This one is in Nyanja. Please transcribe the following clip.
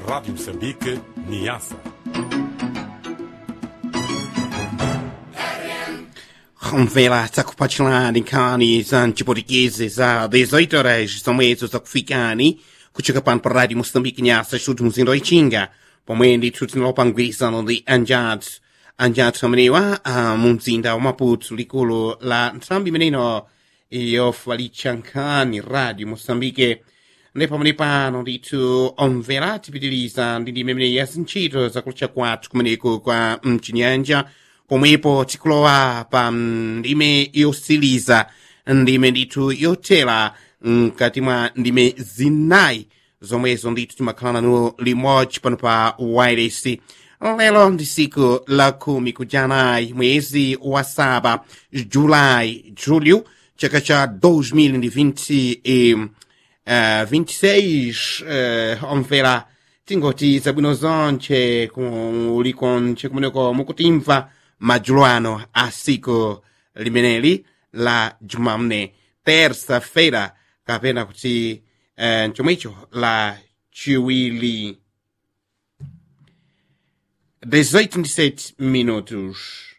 Rádio Moçambique, Niassa. Mvela takupatilani nkhani za mchiputikezi za 18 horas zomwezo zakufikani kuchoka pano pa rádio moçambique nyasa chuti muzinda wa ichinga pomwe ndithu tinalopangwirizano ndi anjatu anjatu amenewa uh, mu mzinda wa maputo likulu la nthambi imeneno yofalitsa nkhani rádio moçambique ndi pamene pano ndithu omvera tipitiriza ndi ndime imene ya zintchito zakulutcha kwathu kumeneko kwa mchinyanja pomwepo tikulowa pa ndime yosiliza ndime ndithu yothera mkati mwa ndime zinayi zomwezo ndithu timakhala nanu limodzi pano pa wireless lero ndi siku la khumi kujanayi mwezi wa saba julai julho chaka cha 2020 e, uh, 26 uh, omvera tingoti zabwino zonche kulikonche kumeneko mukutimva madzulo ano a siku limeneli la jumamne terça-feira kapena kuti uh, chomwecho la chiwili 18 minutos